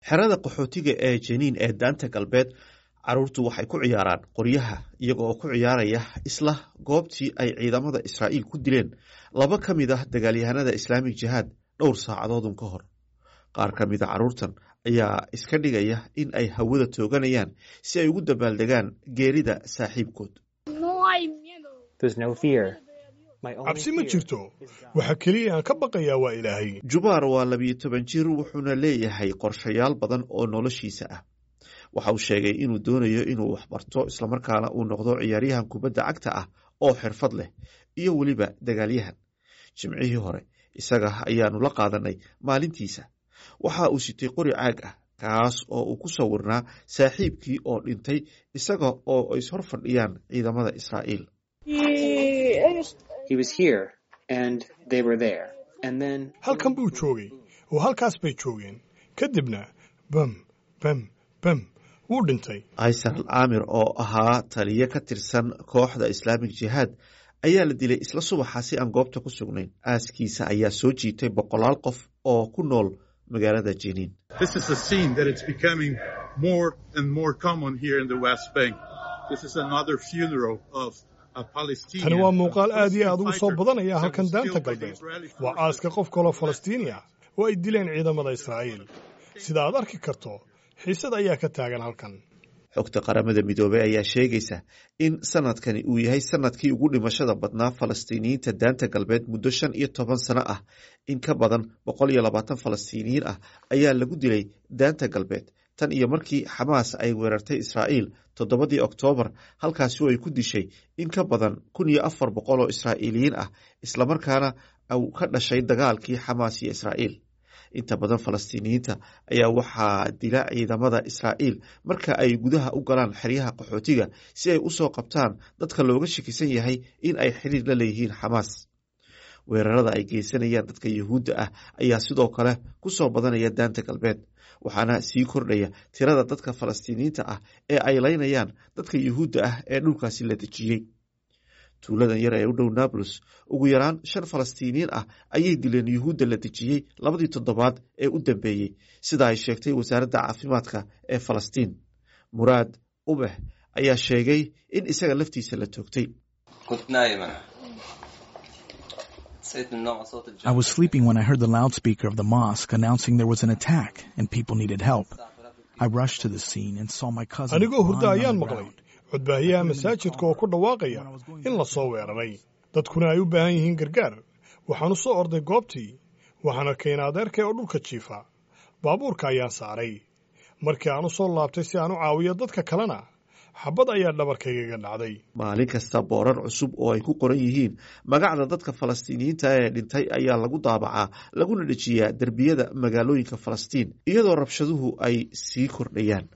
xerada qaxootiga ee jeniin ee daanta galbeed caruurtu waxay ku ciyaaraan qoryaha iyaga oo ku ciyaaraya isla goobtii ay ciidamada israa'iil ku dileen laba ka mid ah dagaalyahanada islaamik jihaad dhowr saacadoodun ka hor qaar ka mida caruurtan ayaa iska dhigaya in ay hawada tooganayaan si ay ugu dabaaldegaan geerida saaxiibkood cabsi ma jirto waxa keliya aan ka baqayaa waa ilaahay jubaar waa labiyo toban jir wuxuuna leeyahay qorshayaal badan oo noloshiisa ah waxa uu sheegay inuu doonayo inuu waxbarto islamarkaana uu noqdo ciyaaryahan kubadda cagta ah oo xirfad leh iyo weliba dagaalyahan jimcihii hore isaga ayaanu la qaadanay maalintiisa waxa uu sitay qori caag ah kaas oo uu ku sawirnaa saaxiibkii oo dhintay isaga oo ay ishor fadhiyaan ciidamada israa'iil halkan buu joogay oo halkaas bay joogeen kadibna bam bam bam wuu dhintay kaysar caamir oo ahaa taliye ka tirsan kooxda islaamik jihaad ayaa la dilay isla subaxa si aan goobta ku sugnayn aaskiisa ayaa soo jiitay boqolaal qof oo ku nool magaalada jeniin tani waa muuqaal aad iyo aad ugu soo badanaya halkan daanta galbeed waa aaska qof kaloo falastiini ah oo ay dileen ciidamada israa'iil sida aad arki karto xiisad ayaa ka taagan halkan xogta qaramada midoobey ayaa sheegaysa in sanadkani uu yahay sanadkii ugu dhimashada badnaa falastiiniyiinta daanta galbeed muddo shan iyo toban sano ah in ka badan boqol iyo labaatan falastiiniyiin ah ayaa lagu dilay daanta galbeed tan iyo markii xamaas ay weerartay israa'iil toddobadii oktoobar halkaasi oo ay ku dishay in ka badan kun iyo afar boqol oo israa'iiliyiin ah islamarkaana uu ka dhashay dagaalkii xamaas iyo israa'iil inta badan falastiiniyiinta ayaa waxaa dila ciidamada israa'iil marka ay gudaha u galaan xeryaha qaxootiga si ay usoo qabtaan dadka looga shakisan yahay in ay xiriir la leeyihiin xamaas weerarada ay geysanayaan dadka yuhuudda ah ayaa sidoo kale ku soo badanaya daanta galbeed waxaana sii kordhaya tirada dadka falastiiniyiinta ah ee ay laynayaan dadka yuhuudda ah ee dhulkaasi la dejiyey tuuladan yar ee u dhow nablus ugu yaraan shan falastiiniyiin ah ayay dileen yuhuudda la dejiyey labadii toddobaad ee u dambeeyey sida ay sheegtay wasaaradda caafimaadka ee falastiin muraad ubex ayaa sheegay in isaga laftiisa la toogtay I was sleeping when I heard the loudspeaker of the mosque announcing there was an attack and people needed help. I rushed to the scene and saw my cousin. anigoo hurdo lying ayaan on the maqlay ground. codbaahiyaha masaajidka oo ku dhawaaqaya in la soo weeraray dadkuna ay u baahan yihiin gargaar waxaan u soo orday goobtii waxaan arkay in adeerkay oo dhulka jiifa baabuurka ayaan saaray markii aan u soo laabtay si aan u caawiyo dadka kalena xabad ayaa dhabarkaygaga dhacday maalin kasta boorar cusub oo ay ku qoran yihiin magacda dadka falastiiniyiinta ee dhintay ayaa lagu daabacaa laguna dhejiyaa derbiyada magaalooyinka falastiin iyadoo rabshaduhu ay sii kordhayaan